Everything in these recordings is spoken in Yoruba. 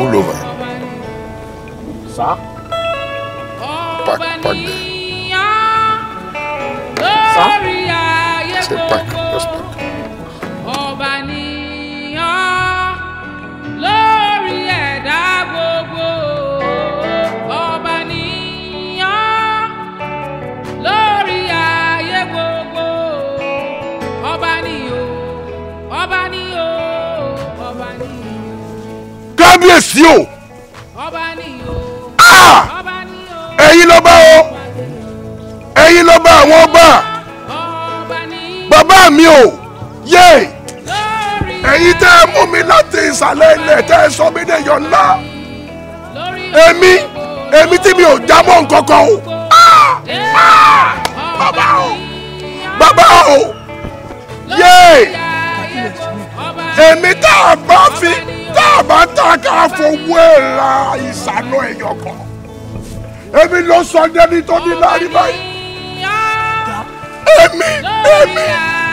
pull over. Sir? Park, park there. lórí ayé Say park, just gbogbo park. ọba nìyàn lórí ẹ̀dá gbogbo ọba nìyàn lórí ayé gbogbo ọba nìyàn ọba nìyàn ọba nìyàn kábíyèsí o ọba nìyàn Ah! ọba nìyàn ẹ̀yin lọ́ba o ẹ̀yin lọ́ba àwọn ọba ọba nìyàn bàbá mi o yé lórí ẹ̀yin tẹ́ ẹ mú mi láti ìsàlẹ̀ ilẹ̀ tẹ́ ẹ sọ mí dẹ̀yọ̀ ńlá lórí èmi èmi tí mi ò jábọ̀ nkankan o Ah! Ah! bàbá o bàbá o yé èmi tá a bá fi tá a bá ta ká fowó ẹ̀ ra ìsànú ẹ̀yọ̀ kan èmi ló sọ dẹ́ni tó ní láàrin báyìí èmi èmi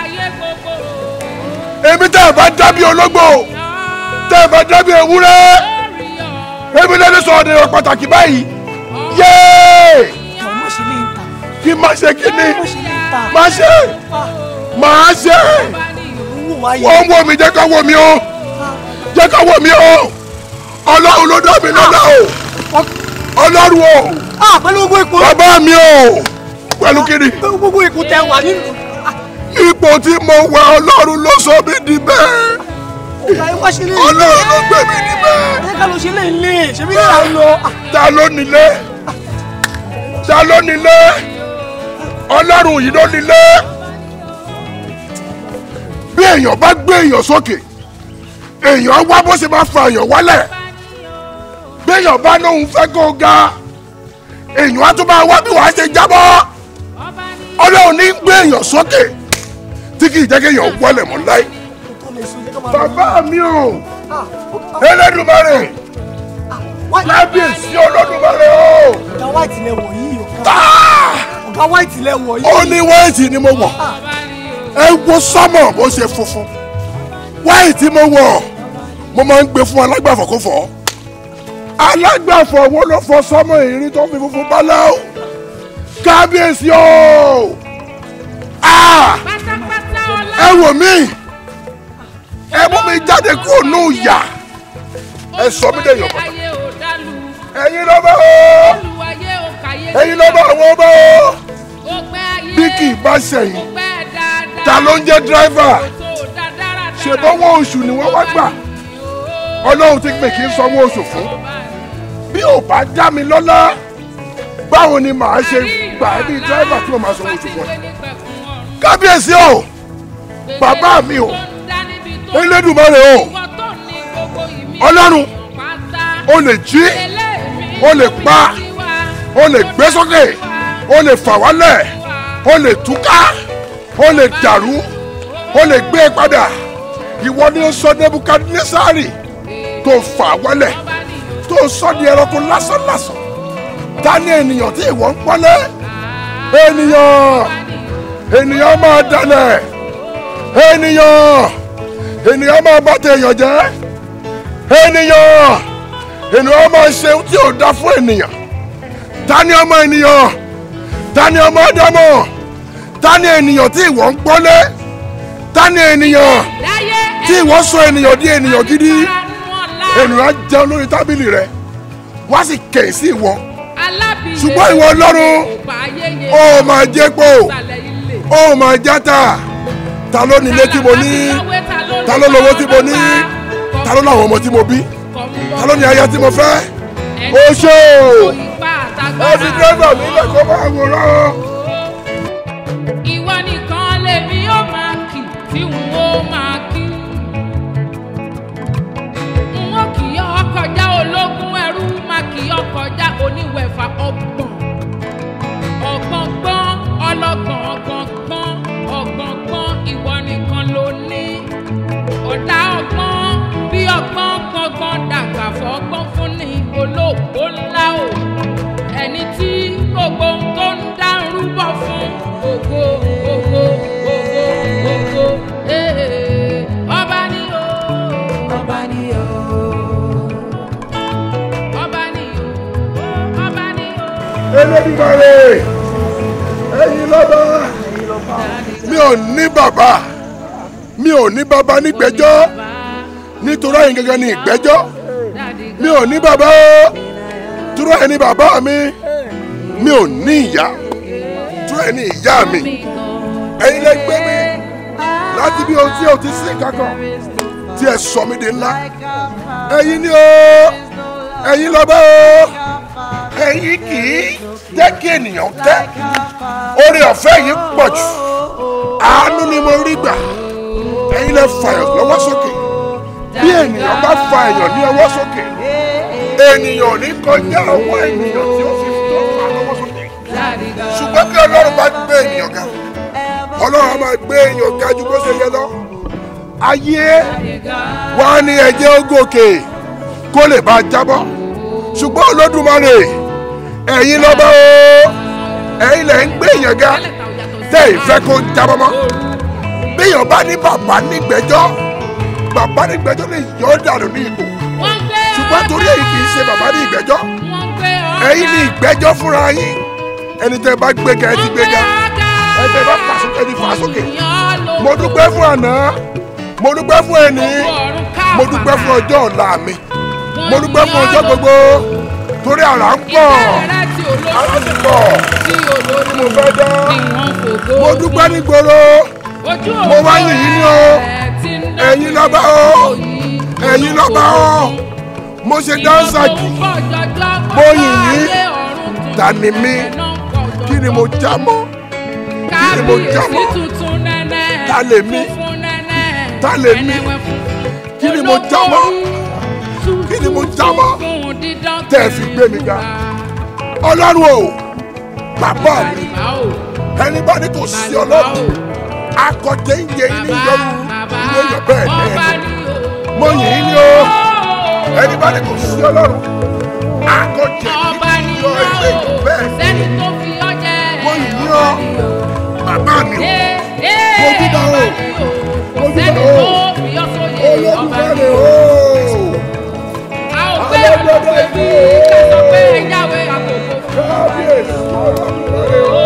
èmi tá a bá dábí ológbò tá a bá dábí ewúrẹ́ èmi lẹ́ni sọ ọ̀dẹ̀ pàtàkì báyìí yéé Jọ̀ọ́ má ṣe lè ń ta. kí má ṣe kí ni Má ṣe lè ń ta. má ṣe má ṣe Owó wa yẹ. wọ́n ń wò mí jẹ́ ká wò mí o jẹ́ ká wò mí o ọlọ́run ló dá mi lọ́lá o ọlọ́run o Ah, pẹ̀lú gbogbo ipò. bàbá mi o pẹ̀lú kiri Pẹ̀lú gbogbo ipò tẹ wà nínú. ipò tí mo wà ọlọ́run ló sọ mí di bẹ́ẹ̀ Ọ̀gá ẹ wá ṣe lè. ọlọ́run ló gbé mi di bẹ́ẹ̀ Ẹ ká ló ṣe lè lè. Ṣé bí kíkà ń lọ? Ah, ta ló nílé ta ló nílé ọlọ́run yìí ló nílé bí èèyàn bá gbé èèyàn sókè èèyàn wá bó ṣe máa fa èèyàn wálẹ̀ bí èèyàn bá lóun fẹ́ kó ga èèyàn á tún máa wá bí wàá ṣe jábọ́ ọlọ́run ní gbé èèyàn sókè tí kì í jẹ́ kí èèyàn wọlé mọ́ láì tó lè sùn, jẹ́ ká máa lọ. bàbá mi ò Ah, Elédùmarè wá- kábíyèsí Olódùmarè o. Ọ̀gá white lẹ wọ̀ yìí o. Ah! Ọ̀gá white lẹ wọ̀ yìí. ó ní wáìtì ni mo wọ̀ ẹ wo sọ́mọ̀ bó ṣe funfun wáìtì mo wọ̀ mo máa ń gbé fún alágbàfọ̀ kó fọ̀ alágbàfọ̀ wo ló fọ sọ́mọ̀ ìrìn tó fi funfun báláwo kábíyèsí o Ah! pátápátá ọlá ẹ wò mí ẹ mú mi jáde kúrò ní ìyà ẹ sọ mí dẹ̀yọ̀ pátá ayé ò dálù ẹ̀yin lọ́ba o olùwàyé ò kàyé ẹ̀yin lọ́ba àwọn ọba o ó pẹ́ ayé bí kì í bá ṣẹ̀yìn ó pẹ́ dáadáa ta ló ń jẹ́ dírẹ́fà tó dáadáa ṣèbọ̀wọ́ oṣù ni wọ́n wá gbà ọlọ́run ti pè kí n sanwó oṣù fún bí ò bá dá mi lọ́lá báwo ni màá ṣe gbà ẹ́ bí dírẹ́fà tí mo máa sanwó oṣù fún ẹ. kábíyèsí o bàbá mi o elédùmarè o ọlọ́run o lè jí o lè pa o lè gbé sókè o lè fà wálẹ̀ o lè túká o lè dàrú o lè gbé padà ìwọ ni ó sọ nebukadnesari tó fà wálẹ̀ tó sọ di ẹranko lásánlásán ta ni ènìyàn tí ìwọ ń pọ́nlé ènìyàn ènìyàn máa dalẹ̀ ènìyàn ènìyàn máa bá tèèyàn jẹ́ ènìyàn ènìyàn máa ṣe tí ò dá fún ènìyàn ta ni ọmọ ènìyàn ta ni ọmọ ádámọ̀ ta ni ènìyàn tí ìwọ ń pọ́nlé ta ni ènìyàn tí ìwọ sọ ènìyàn di ènìyàn gidi ènìyàn á jẹun lórí tábìlì rẹ wá sì kẹ̀yìn sí ìwọ ṣùgbọ́n ìwọ ọlọ́run ó máa jẹ́ pò ó máa játa ta ló nílé tí mo ní ta ló lówó tí mo ní ta ló láwọn ọmọ tí mo bí ta ló ní aya tí mo fẹ́ ó ṣe o ó fi dẹ́gbà mi lẹ́kọ̀ọ́ máa wòrán o. ìwọ nìkan lèmi ó máa kì tí n ó máa kí. n ó kì í ọkọjá ológun ẹrú máa kì í ọkọjá oníwẹ̀fà ọgbọ̀n. ọ̀gbọ̀ngbọ́n ọlọ́gbọ̀n ọ̀gbọ̀ngbọ́n ọ̀gbọ̀ngbọ́n ìwọ nìkan ló ní. ọ̀dà ọgbọ́n bí ọgbọ́n gbọ̀ngbọ̀n dàgbà fọ́gbọ́n fún ni olóògbó ńlá o. ẹni tí gbogbo ohun tó ń dárú lọ́ba mi ò ní bàbá mi ò ní bàbá nígbẹ́jọ́ nítorí ẹ̀yin gẹ́gẹ́ ní ìgbẹ́jọ́ mi ò ní bàbá o dúró ẹni bàbá mi mi ò ní ìyá dúró ẹni ìyá mi ẹ̀yin lè gbé mi láti bí ohun tí o ti sìn kankan tí ẹ sọ mí di ńlá ẹ̀yin ni o ẹ̀yin lọ́ba o ẹ̀yin kì í jẹ́ kí ènìyàn tẹ́ oore ọ̀fẹ́ yìí pọ̀ jù àánú ni mo rí gbà ẹ̀yin lè fàyàn lọ́wọ́ sókè bí ènìyàn bá fa èèyàn ní ọwọ́ sókè ènìyàn ò ní kọjá ọwọ́ ènìyàn tí ó fi tó fà lọ́wọ́ sókè ṣùgbọ́n kí ọlọ́run bá gbé ènìyàn ga ọlọ́run á máa gbé èèyàn ga ju bó ṣe yẹ lọ ayé wa ní ẹ̀jẹ̀ ó gòkè kó lè bá a jábọ́ ṣùgbọ́n olódùmarè ẹ̀yin lọ́ba o ẹ̀yin lẹ̀ ń gbé èèyàn ga tẹ́ ìfẹ́ kó jábọ́ mọ́ béèyàn bá ní bàbá nígbẹ́jọ́ bàbá nígbẹ́jọ́ lè yọ ọ́ dànù ní ipò ṣùgbọ́n torí èyí kì í ṣe bàbá ní ìgbẹ́jọ́ ẹ̀yin ní ìgbẹ́jọ́ fúnra yín ẹni tẹ́ bá gbéga ẹ ti gbéga ẹni tẹ́ bá fà sókè ẹ ti fà sókè mo dúpẹ́ fún àná mo dúpẹ́ fún ẹni mo dúpẹ́ fún ọjọ́ ọ̀la mi mo dúpẹ́ fún ọjọ́ gbogbo torí àrà ń pọ̀ àrà ti pọ̀ tí mo fẹ́ dá mo dúpẹ́ ní gbòòrò mo wá yìn yín ní o ẹ̀yin lọ́ba o ẹ̀yin lọ́ba o mo ṣe dáńsà jù mo yìn yín ta ni mí kí ni mo já mọ́ kí ni mo já mọ́ ta lè mí ta lè mí kí ni mo já mọ́ kí ni mo já mọ́ tẹ́ ẹ fi gbé mi ga ọlọ́run o bàbá mi ẹni bá ní kò sí ọlọ́run akọ̀jẹ́ ń yẹ yín ní yọrù ilé yọ bẹ́ẹ̀ ní ẹni mo yìn yín ní o ẹni bá ní kò sí ọlọ́run akọ̀jẹ́ yín yọ ilé yọ bẹ́ẹ̀ ní mo yìn yín o bàbá mi o mo dúdà o mo dúdà o olódùmarè o alọ́dọ̀dọ̀ kábíyèsí olódùmarè o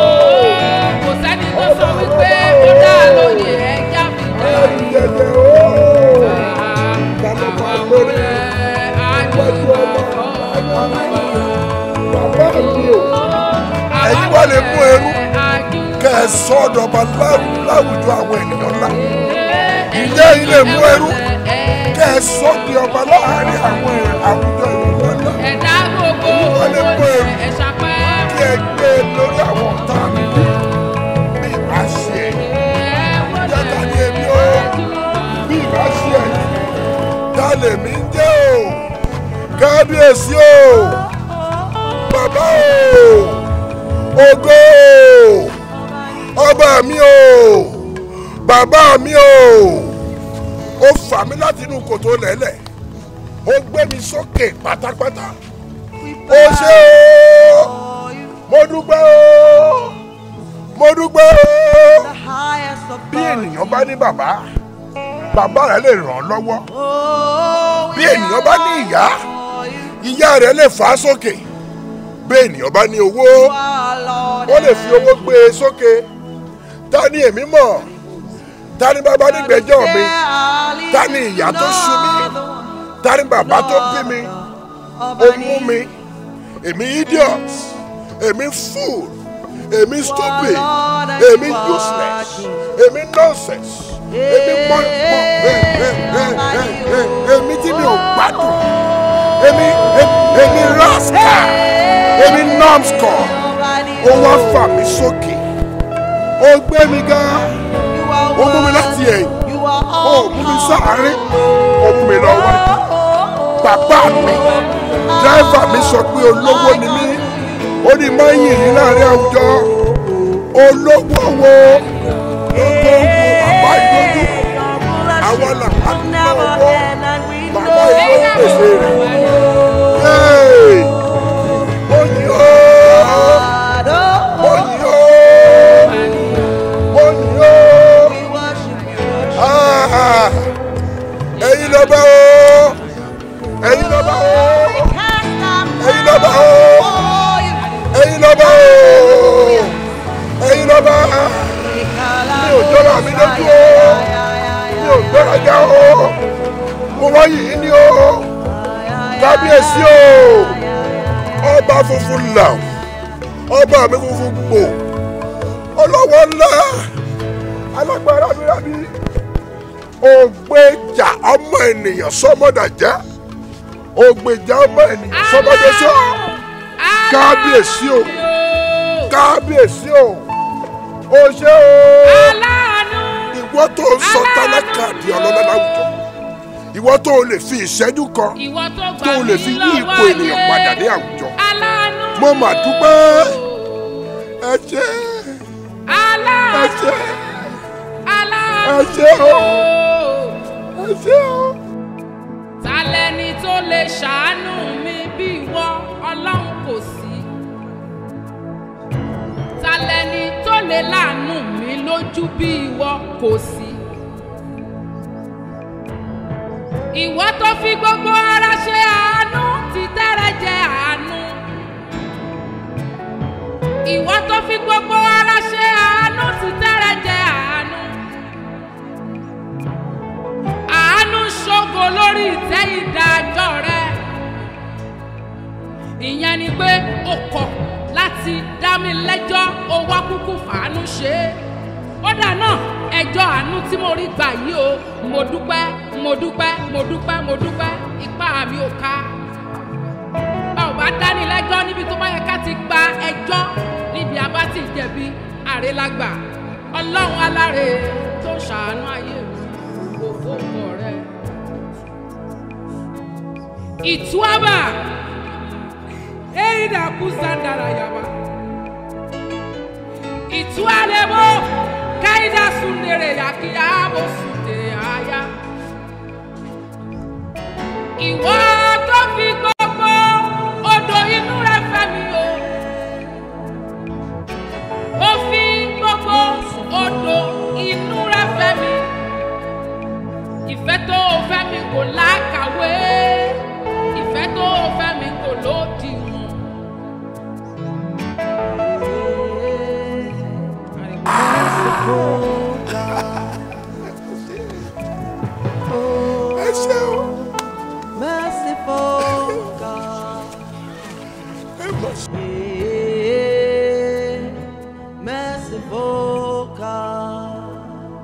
ẹ̀rù jẹjẹ o bàbá lórí wájú ọmọ bàbá mi o ẹ̀yin wà lè mú ẹrú kẹ́ ẹ sọ ọ̀dọ̀ba láwùjọ àwọn ènìyàn ńlá ìjẹ́ yìí lè mú ẹrú kẹ́ ẹ sọ di ọba láàárín àwọn àwùjọ ènìyàn ńlá ẹ̀dá gbogbo wọ́n lè mú ẹrú ẹ̀ṣà pẹ́ kí ẹ gbé e lórí àwọn ọ̀tá mi bí ìbá ṣe ẹ̀yìn jẹ́ta ni èmi o bí ìbá ṣe ẹ̀yìn ta lèmi ń jẹ́ o kábíyèsí o bàbá o ògo o ọba mi o bàbá mi o ó fà mí láti inú kòtò lẹ́lẹ̀ ó gbé mi sókè pátápátá ó ṣe o mo dúpẹ́ o mo dúpẹ́ o bí ènìyàn bá ní bàbá bàbá rẹ̀ lè ràn án lọ́wọ́ bí ènìyàn bá ní ìyá ìyá rẹ̀ lè fà á sókè bí ènìyàn bá ní owó ó lè fi owó gbé e sókè ta ni èmi mọ̀ ta ni bàbá nígbẹ́jọ́ mi ta ni ìyá tó ṣu mí ta ni bàbá tó bí mi ó mú mi èmi idiot èmi fool èmi stupid èmi useless èmi nonsense èmi mọ mọ èmi tí mi ò gbádùn èmi èmi rascal èmi numbskull ó wá fà mí sókè ó gbé mi gan ó mú mi láti ẹ̀yìn ó mú mi sáàárín ó mú mi lọ wájú bàbá mi dráìvà mi sọ pé olówó ni mí ó ní máa ń yìn yín láàrin àwùjọ olówó wo olówó bàbá ìlójú àwọn làwọn owó bàbá ìlójú pèsè rẹ̀ yéé mo yìn ó mo yìn ó mo yìn ó Ah, ẹ̀yin lọ́ba o ẹ̀yin lọ́ba o ẹ̀yin lọ́ba o ẹ̀yin lọ́ba o ẹ̀yin lọ́ba mi lójú o mi ò gbéraga o mo wá yìí ni o kábíyèsí o ọba funfun là ọba mi funfun gbò ọlọ́wọ́ ńlá alágbára bírábí ògbéjà ọmọ ènìyàn sọmọdàjẹ́ ògbéjà ọmọ ènìyàn sọmọdàjẹ́ kábíyèsí o kábíyèsí o o ṣé o aláàánú ìwọ tó ń sọ tálákà di ọlọ́lá láwùjọ ìwọ tó lè fi ìṣẹ́jú kan ìwọ tó gbà tó lè mí fi yí lọ́wọ́ ipò ènìyàn ayé. padà ní àwùjọ aláàánú mo mà dúpẹ́ ẹ ṣé ẹ aláàánú ṣé aláàánú ẹ ṣé o ẹ ṣé o. ta lẹni tó lè ṣàánú mi bí ìwọ ọlọ́run kò sí ta lẹni tó lè láàánú mi lójú bí ìwọ kò sí ìwọ tó fi gbogbo ara ṣe àánú ti tẹ́rẹ̀ jẹ àánú ìwọ tó fi gbogbo ara ṣe àánú ti tẹ́rẹ̀ jẹ àánú àánú ṣògo lórí ìtẹ́ ìdájọ́ rẹ ìyẹn ni pé o kọ̀ láti dá mi lẹ́jọ́ o wá kúkú fàánú ṣe é ó dà náà ẹjọ́ àánú tí mo rí gbà yìí o mo dúpẹ́ mo dúpẹ́ mo dúpẹ́ mo dúpẹ́ ipá mi ò ká bá ò bá dání lẹ́jọ́ níbi tó bá yẹ ká ti gba ẹjọ́ níbi a bá ti jẹ̀bi àrélágbà ọlọ́run aláre tó ṣàánú ayé mi kò fóònù rẹ. ìtúwábà èyí dà kú sandara yaba ìtúwálébó káyidá sundere yàkíyà bó sunde àyà. ìwọ tó fi gbogbo odò inú rẹ fẹ́ mi o ó fi gbogbo odò inú rẹ fẹ́ mi ìfẹ́ tó o fẹ́ mi kò lákàwé ìfẹ́ tó o fẹ́ mi kò lódiwọ̀n. ẹ ṣé o Merciful God. ẹ mọ̀ sí. Yeah, merciful God.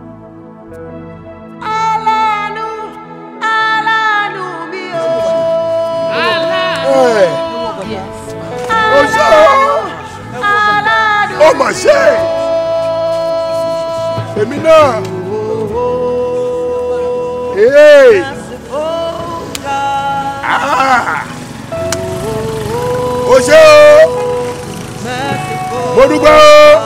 Aláàánú, aláàánú mi o. aláàánú ẹ yes. o ṣé o Aláàánú ó mà ṣe èmi náà ee merciful God. ah o ṣé o Merciful mo dúpẹ́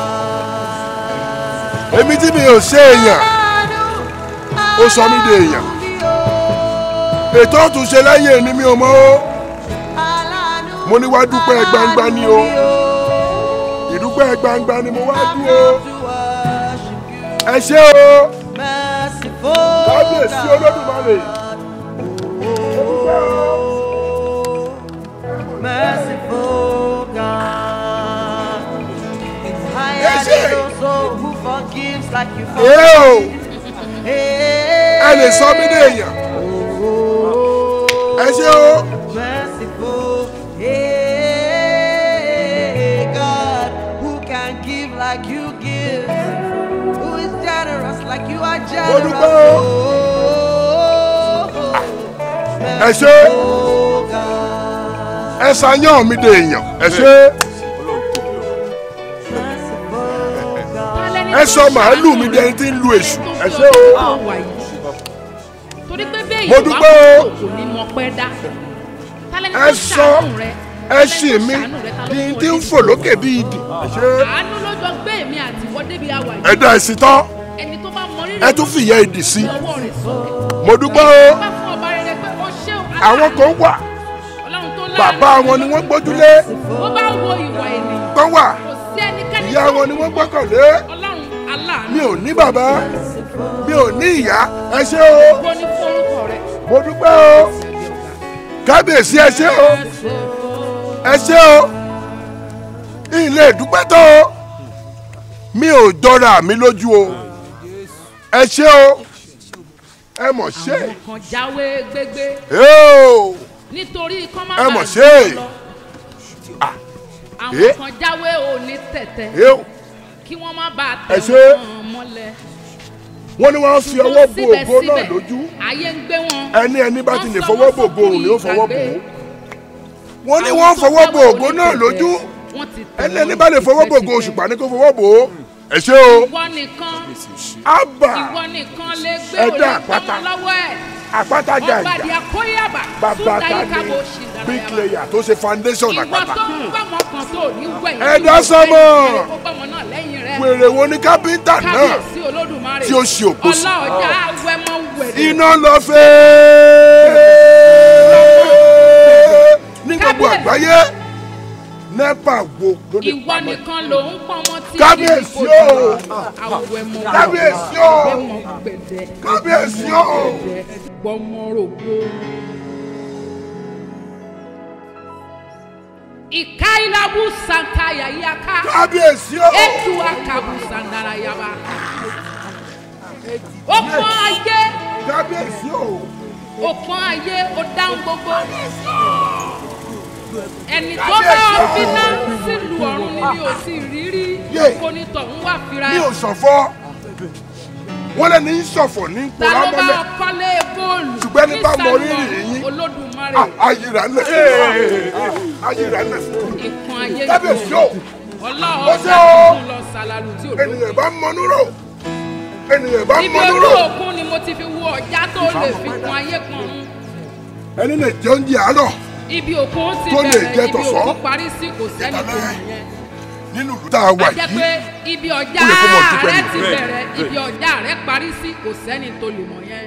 o èmi tí mi ò ṣe èèyàn ó sọ mí di èèyàn ètò òtúnṣe láyé ni mi ò mọ̀ o mo ní wá dúpẹ́ gbangba ni o ìdúpẹ́ gbangba ni mo wá dúró ẹ ṣé o kábíyèsí olódùmarè mo dúpẹ́ o. Merciful God. I Yes, am sir. also who forgives like you Ee o forgive. ẹ lè sọ mí di èèyàn ẹ ṣé o Merciful hey, God, who can give like you give, who is generous like you are generous. dúpẹ́ o. Oh, ẹ ṣé merciful God. ẹ ṣàyàn mi di èèyàn ẹ ṣé ẹ sọ màálù mi di ẹni tí ń lu èṣù ẹ ṣé o torí pé bẹ́ẹ̀ Mo ìwà dúpẹ́ o. kò ní mọ pẹ́ dá tálẹ́ni ẹ tó sọ ṣàánú rẹ ẹ ṣì mí di ẹni tí ń fò lókè bí idì ẹ ṣé àánú lójó gbé èmi àti ìwọ débi àwà ẹ yìí dá èsì tán ẹni tó bá mọ rírì ẹ tún fìyà ìdì sí ọwọ́ rẹ̀ sókè mo dúpẹ́ o bá fún ọba rere pé ó ṣé o àwọn kan wà ọlọ́run tó láàánú bàbá wọn ni wọ́n gbójúlé bó bá wo ìwà ènìyàn kan wà kò sí ẹnikẹ́ni ìyá tó wọn ni wọ́n gbọ́kànlé ọlọ́run aláàánú mi ò ní bàbá mi ò ní ìyá ẹ ṣé o gbó ní forúkọ rẹ mo dúpẹ́ o kábíyèsí ẹ ṣé o ẹ ṣé o ilé ìdúpẹ́ tó o mi ò jọra mi lójú o ẹ ṣé o ẹ mọ̀ ṣe àwọn kan jáwé gbégbé Eo! nítorí kán má Ẹ bàa mọ̀ jù ṣe. wọ́n lọ. Ah. àwọn Eh. kan jáwé òní tẹ̀tẹ̀ Eo! kí wọ́n má bàa Ẹ tẹ̀ ṣe. wọ́n mọ́lẹ̀. wọ́n ní wọ́n fi ọwọ́ bo ògo náà Síbẹ̀síbẹ̀, lójú ayé ń gbé wọn. ẹni ẹni bá ti lè Wọ́n fọwọ́ sọ bo wọ́n ògo òun ni ó fọwọ́ bò ó ìgbàgbé. wọ́n ní Àwọn wọ́n tó fọwọ́ jáwé bo ògo òní náà tẹ̀tẹ̀, lójú wọ́n ti tẹ̀ ẹni wọ́n ẹni bá lè fọwọ́ bo ògo tipẹ́tipẹ́. òṣùpá ní kó fọwọ́ bò ó ẹ ṣé o ìwọ nìkan ábà ìwọ nìkan lè gbé Ẹ̀dá òní àpáta. pamọ́ lọ́wọ́ ẹ̀. àpáta ọba jàjà di akóyàbà bàbá súdà ta yìí ni kábò ṣì dára big yàrá. player tó ṣe foundation ìwọ àpáta tó ń gbọ́mọ kan tó ní wẹ̀yìn. Ẹ̀dá tí ò sọ́mọ̀. wẹ̀yìn rẹ̀ kó gbọ́mọ náà lẹ́yìn rẹ̀. wèrè wo ni kápẹ́ńtà náà kábíyèsí olódùmarè. tí ó ṣe òpó sí. ọlọ́ọ̀jà wẹ́mọ wẹ̀rẹ̀. iná lọ fẹ́ ní gbogbo Kábíyèsí. àgbáyé nepa wo ló lè ìwọ pa mọ́ nìkan ló ń pọnmọ tí Kábíyèsí o. àwẹ̀mọ Kábíyèsí o. gbẹmọ gbẹdẹ Kábíyèsí o. gbọmọrògbò. ìkáìlábù sànkàyà yíyáká kábíyèsí o ètù àkàbù sàndàrà yaba. ó pọ́n ayé kábíyèsí o ó pọ́n ayé ó dáhùn gbogbo. ẹni tó bá ọ finá sílùú ọ̀run ni mi ò sì rí rí Yé. kó ní tọ̀hún wà fira mi ò ṣọ̀fọ̀ wọ́n lẹ́ni ń ṣọ̀fọ̀ ní ta ló bá kólámọ́lẹ̀ ọkọ́lé góòlù Ṣùgbọ́n ẹni bá mọ rírì nísàlẹ̀ yín. olódùmarè ayira lẹ̀ ayira lẹ̀ ìkan ayé kábíyèsí o ọlọ́ọ̀ Ó ṣe ọjà o. tuntun lọ sàlàlù tí ò lókun. ènìyàn bá mọnú rò ènìyàn bá ibi mọnú ojú rò òkun ni mo ti fi wo ọjà tó lè fi kun ayé pọn un. ẹni lè jẹ oúnjẹ àárọ̀ ibi òkun ti Tó lè jẹ bẹ̀rẹ̀ ibi tọ̀sán. òkun parí sí kò sẹ́ni tó mọ̀ yẹn. nínú ìlú tá a wà a jẹ́ pé yìí ibi ọjà Ó yẹ kó mọ̀ dúpẹ́ rẹ nù. ti bẹ̀rẹ̀ ibi ọjà rẹ parí sí kò sẹ́ni tó lè mọ̀ yẹn.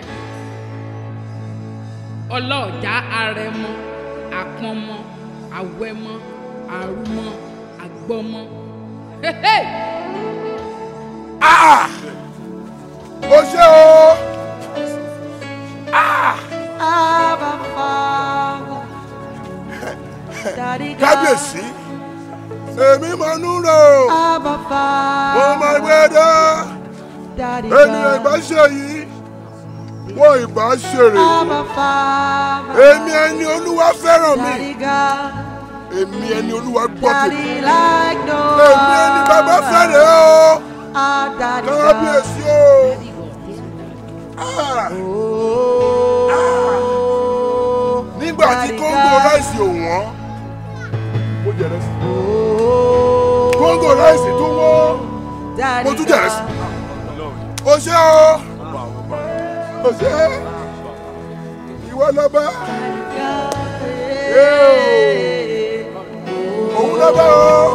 ọlọ́ọ̀jà arẹmọ àpọnmọ àwẹmọ àrùmọ àgbọmọ. Hehe! Ah! o ṣe o Abba Father. Daddy God. kábíyèsí èmi mọnú rò Abba mo Father. máa gbé dá Daddy ènìyàn ìbá God. ṣe yìí wọn ìbá ṣèrè Abba Father. èmi ẹni olúwa fẹ́ràn mi Daddy God. èmi ẹni olúwa gbọ́ tèmi Daddy like no èmi ẹni bàbá fẹ́rẹ̀ o Ah, Daddy God. kábíyèsí o Ah! Oh, nígbà tí Daddy kóńgò God. ráìsì ò wọ́n mo jẹ̀rẹ̀ sí Oh, kóńgò ráìsì tó wọ́n Daddy mo tún jẹ̀rẹ̀ sí God. o ṣe o o ṣe ìwọ lọ́ba òun lọ́ba o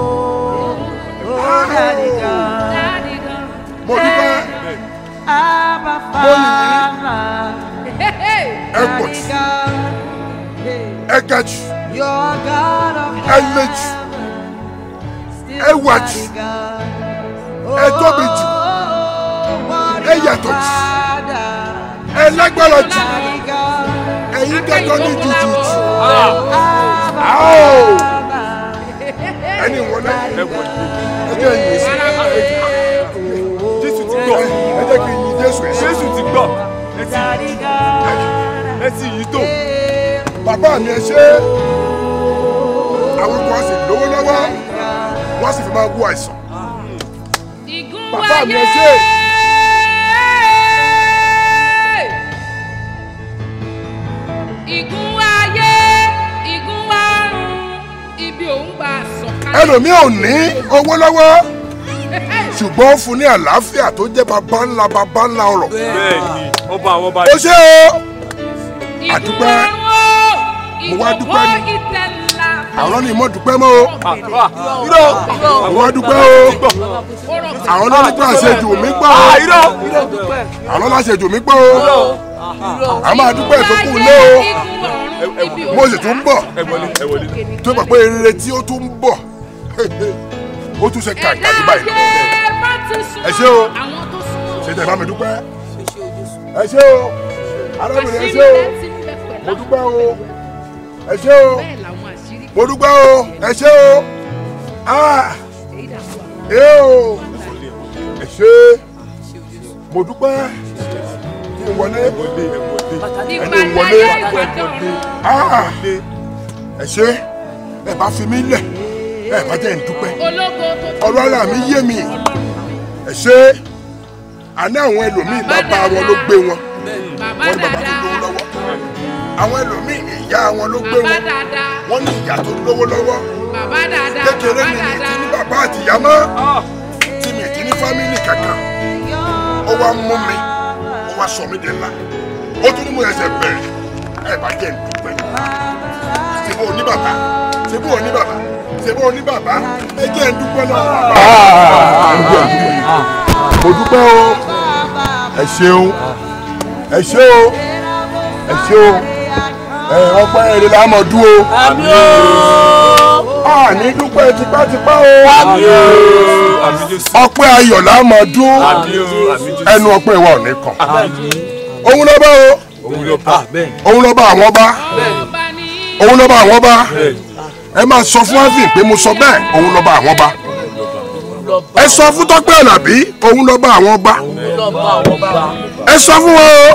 Oh, Daddy God. Daddy God. mo dúpẹ́ Abba Father. Hehe! ẹ pọ̀ Daddy jù God. Hey. ẹ ga jù You're God of Ẹ le jù. heaven. Still Ẹ wà Daddy jù. God. Ẹ tóbi jù. Oh, what Ẹ your yàtọ̀ jù. Father. ẹ lágbára jù Daddy God. ẹ̀yin gẹ́gọ́ ní jùjù jù Abba Ow. Father. ẹni ìwọ náà Daddy God. ẹ jẹ́ ìyìn sí jésù ti gbọ́ ẹ jẹ́ kí n yin jésù ẹ̀ sí. jésù ti gbọ́ ẹ ti Daddy God. ẹ ti yìí tó Hey. bàbá mi ẹ ṣe àwọn kan sì lówó lọ́wọ́ wọ́n sì fi máa wú àìsàn Ìgún Bàbá mi, ẹ wáyé. ṣé. Ìgún wáyé, ìgún wárùn, ibi òun gbà sọ̀kalẹ̀. ẹlòmíì ò ní owó lọ́wọ́ ṣùgbọ́n ó fún ní àlàáfíà tó jẹ́ bàbá ńlá bàbá ńlá ọ̀rọ̀ bẹ́ẹ̀ ni ọba àwọn ọba ó ṣe o Ìgún àdúpẹ́. wárùn, Mo wá dúpẹ́ ìkòkò ni. ìtẹ̀lá. àwọn ní ìmọ̀ dúpẹ́ mọ́ o irọ́ mo wá dúpẹ́ o àwọn náà nípa àṣejù mi gbọ́ o irọ́ àwọn náà àṣejù mi gbọ́ o a máa dúpẹ́ tó kù lé o mo sì tún ń bọ̀ ẹ wọlé ẹ wọlé tó bá pé eré tí ó tún ń bọ̀ ó tún ṣe kàǹkà ní báyìí Ẹ ṣé o. ṣe tẹ̀ bá mi dúpẹ́ ẹ ṣé o arábìnrin ẹ ṣé o mo dúpẹ́ o ẹ ṣé o mo dúpẹ́ o ẹ ṣé o ah ẹ o ẹ ṣé mo dúpẹ́ kí n wọlé ẹni ìpàdé ń wọlé ayé ìpàdé ọ̀run. Ah, ẹ ṣe ẹ bá fi mí lẹ̀ ẹ bá jẹ́ ń dúpẹ́ ológo tó tó ọ̀rọ̀ ara mi yé mi ẹ ṣe àná àwọn ẹlòmíì bàbá wọn ló gbé wọn bàbá wọ́n ní bàbá tó lówó dáadáa lọ́wọ́ àwọn ẹlòmíì ìyá wọn ló gbé bàbá wọn dáadáa wọ́n ní ìyá tó lówó lọ́wọ́ bàbá dáadáa kékeré bàbá mi ní ti dáadáa. ní bàbá àti ìyá mọ́ tí mi ti ní fámìlì kankan ó wá mú mi ó wá sọ mí di ńlá ó tún ní mo ẹsẹ̀ bẹ̀rẹ̀ ẹ bá jẹ́ ìdúpẹ́ ṣé bó o ní bàbá ṣé bó o ní bàbá ṣé bó o ní bàbá ẹ jẹ́ ìdúpẹ́ náà bàbá. mo dúpẹ́ o ẹ ṣeun ẹ ṣe o ẹ ṣe o ẹ ọpẹ́ èrè la mọ̀ dúró àmì o a ní dúpẹ́ tipátipá o àmì o àmì jésù ọpẹ́ ayọ̀ la mọ̀ dún àmì o àmì jésù ẹnu ọpẹ́ wa ò ní kàn òun ló bá o òun ló bá òun ló bá àwọn bá ọba ní òun ló bá àwọn bá ẹ máa sọ fún Alvin pé mo sọ bẹ́ẹ̀ òun ló bá àwọn bá ẹ sọ fún Tọ́pẹ́ Àlàbí òun ló bá àwọn bá ẹ sọ fún wọn o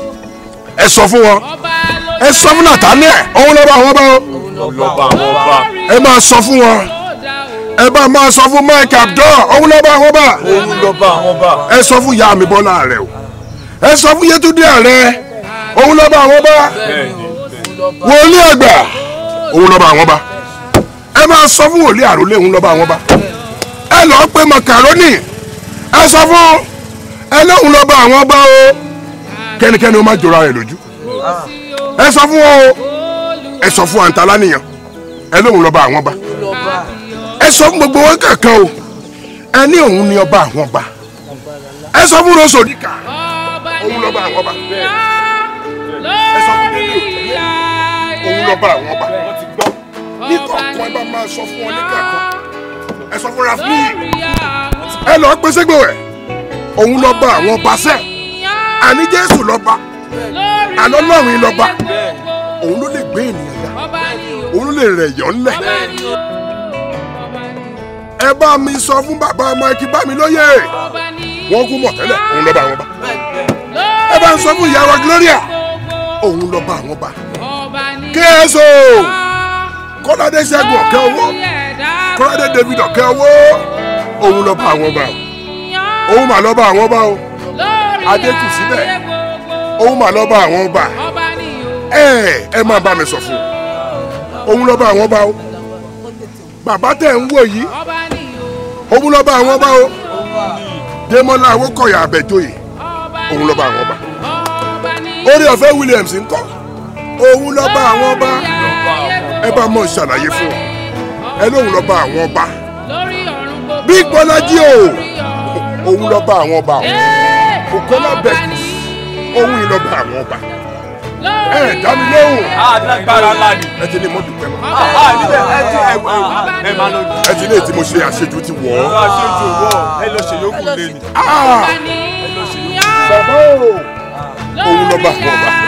ẹ sọ fún wọn ọba ẹ sọ fún Nathaniel òun ló bá àwọn bá o òun ló bá àwọn ọba ẹ máa sọ fún wọn ló dá o. ẹ bá máa sọ fún Mike Abdul òun ló bá àwọn bá òun ló bá àwọn ọba ẹ sọ fún ìyá mi Bọ́lá rẹ o ẹ sọ fún Yétúndé ààrẹ òun ló bá àwọn bá bẹ́ẹ̀ni wòlíì àgbà òun ló bá àwọn bá ẹ máa sọ fún wòlíì àròlé òun ló bá àwọn bá ẹ lọ pé makaroni ẹ sọ fún ẹ lóun ló bá àwọn bá o kẹ́nikẹ́ni ó má jọra rẹ̀ lójú ẹ sọ fún wọn o ẹ sọ fún àǹtálá nìyàn ẹ lóun ló bá àwọn bá ẹ sọ fún gbogbo wọn kankan o ẹ ní òun ni ọba àwọn bá ẹ sọ fún rosodika ọba òun ló bá àwọn bá ẹ sọ fún Délé òun ló bá àwọn bá ní kọ̀ọ̀kan ẹ bá máa sọ fún wọn ní kankan ẹ sọ fún rafni ẹ lọ pé ségbò ẹ òun lọ bá àwọn ọba sẹ àní jésù lọba àlọ́ lọ́run lọba òun ló lè gbé ènìyàn yá òun ló lè rẹ̀ yọ̀ ńlẹ̀ ẹ bá mi sọ fún bàbá ọmọ ẹkí bá mi lóye wọn kú mọ̀ tẹ́lẹ̀ òun lọ bá àwọn bá ẹ bá ń sọ fún ìyá wa gloria òun lọ bá àwọn bá kéésò kọ́ládé ṣẹ́gun ọ̀kẹ́ owó kọ́ládé david ọ̀kẹ́ owó òun lọ bá àwọn bá o òun mà lọ bá àwọn bá o adé kù síbẹ̀ òun mà lọ bá àwọn bá ẹ ẹ máa bá mi sọ fún un òun lọ bá àwọn bá o bàbá tẹ̀ ń wò yìí òun lọ bá àwọn bá o Démọ́lá Awókọ̀yà Àbẹ̀joyè òun lọ bá àwọn bá orí ọ̀fẹ́ Williams ń kọ́ òun lọ bá àwọn bá ẹ bá mọ̀ ṣàlàyé fún ọ ẹ lóun lọ bá àwọn bá Big Bọ́lájí o òun lọ bá àwọn bá o Bukola Beckis òun yìí lọ bá àwọn bá ẹ dá mi lóhùn alágbára ńlá ni ẹ ti ní mo dùpẹ́ mọ́ ah níbẹ̀ ẹ ti ẹ ẹ máa lọ ẹ ti ní ètí mo ṣe àṣejù ti wọ̀ ọ̀rọ̀ ọ́. aṣojú owó ẹ lọ ṣe yókù lé ni Ah! bàbá o òun lọ bá àwọn bá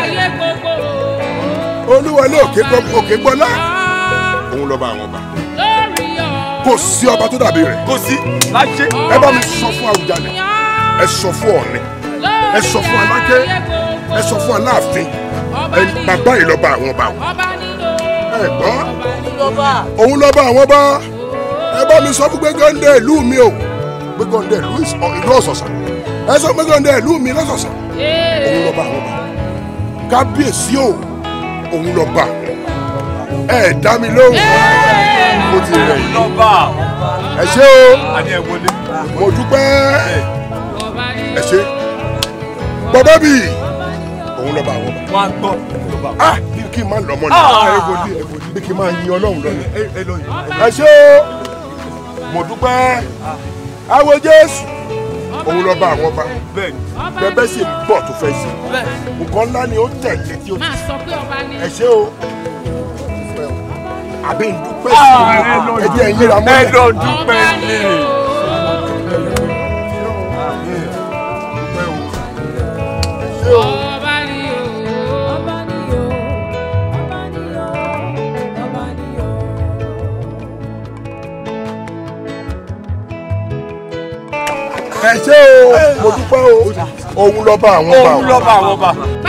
olúwa ní òkè gbọ́ òkè gbọ́lá òun lọ bá àwọn bá kò sí ọba tó dàbí rẹ̀ kò sí láṣẹ ẹ bá mi sọ fún Àwùjalẹ̀ ẹ sọ fún Ọ̀ọ̀ni ẹ sọ fún Aláké ẹ sọ fún Aláàfin ẹ bàbá yìí lọ bá àwọn bá wọn ẹ gbọ́ òun lọ bá àwọn bá ẹ bá mi sọ fún Gbẹ́gàndé ìlú mi o Gbẹ́gàndé ìlú ìs- ìlú Ọ̀sọ̀sà ẹ sọ Gbẹ́gàndé ìlú mi lọ́sọ̀sà òun lọ bá àwọn bá kábíyèsí o òun lọ bá ẹ dá mi lóhùn mo ti rẹ̀ yìí lọ́ba ẹ ṣé o àní ẹ wọlé mo dúpẹ́ ẹ ṣé bàbá bì òun lọ bá àwọn bá wọn á gbọ́ lọ́ba ah bí kí n máa lọ mọ́ ni Ah. ẹ wọlé ẹ wọlé bí kí n máa yin ọlọ́run lọ ni ẹ ẹ lọ yìí ẹ ṣé o mo dúpẹ́ àwọn jésù òun lọ bá àwọn bá bẹ́ẹ̀ ni bẹbẹ sì ń bọ̀ tó fẹ́ sí nǹkan ńlá ni ó tẹ̀lé tí ó ti máa sọ pé ọba ni ẹ ṣé o àbí ń dúpẹ́ sí i ẹ jẹ́ ẹ̀yin ra ẹ mọ́lẹ̀ lọ dúpẹ́ ni ṣé o ọba ni o. ẹ ṣé o mo dúpẹ́ o òun lọ́ba àwọn bá òun lọ́ba àwọn ọba.